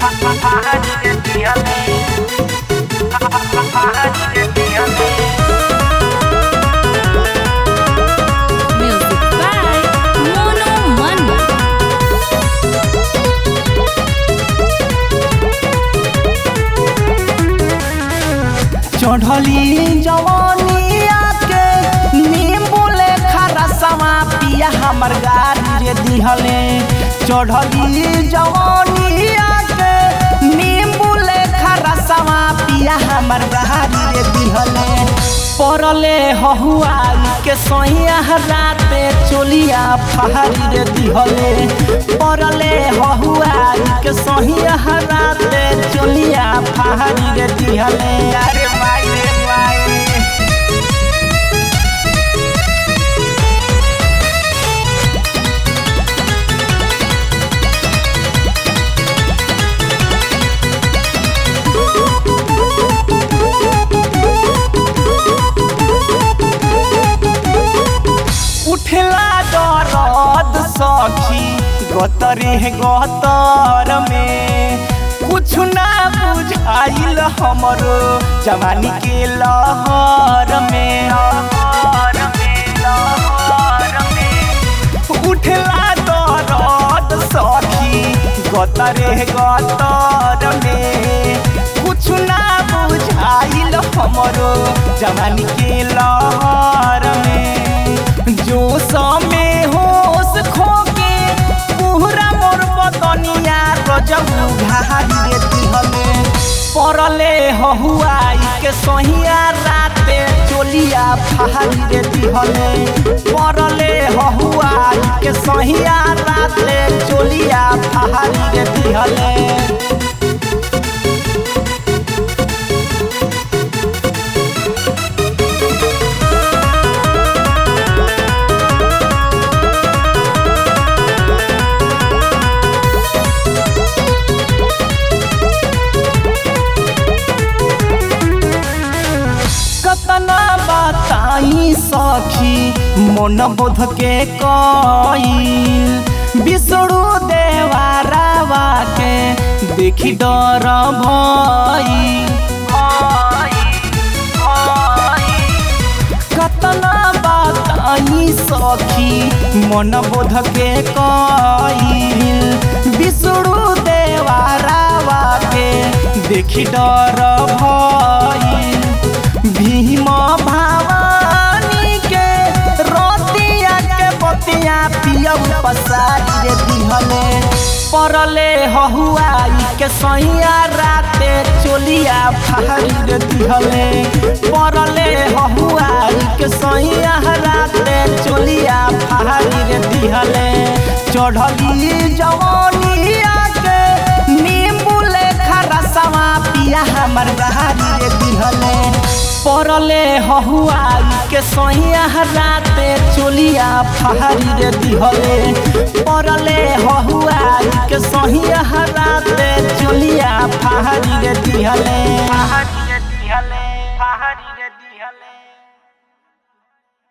Music by Mono Manna. चढ़ली जवानिया के नींबू लेखा रसवा पिया हमर गाड़ी रे दिहले चढ़ली जवानिया के नींबू लेखा रसवा पिया हमर गाड़ी रे दिहले परले हहुआई के सहिया राते चोलिया फहारी रे दिहले परले हहुआई के सहिया राते चोलिया फहारी रे दिहले अरे माई रे माई उठला दरद सखी गतरे गतर में कुछ ना बुझाइल हमरो जवानी के लहर में लहर में लहर में उठला दरद सखी गतरे गतर में कुछ ना बुझाइल हमरो जवानी के लहर में जोश में होश खो के पूरा मोर बदनिया रजऊ घारी रे दिहले परले हहुआई के सहिया राते चोलिया फहारी रे दिहले परले हहुआई के सहिया राते चोलिया फहारी रे दिहले कतना बताई सखी मन बोध के कईल बिसरू देवारावा के देखी डर भई कतना बताई सखी मन बोध के कईल बिसरू देवारावा के देखी डर भई भीम भवानी के रोतिया के बतिया पियऊ पसारी रे दिहले परले हहुआई के सहिया राते चोलिया फहारी रे दिहले परले हहुआई के सहिया राते चोलिया फहारी रे दिहले चढ़ली जवानिया के नींबू लेखा रसवा पिया हमर गहारी रे दिहले परले हहुआई के सहिया राते चोलिया फहारी रे दिहले परले हहुआई के सहिया राते चोलिया फहारी रे दिहले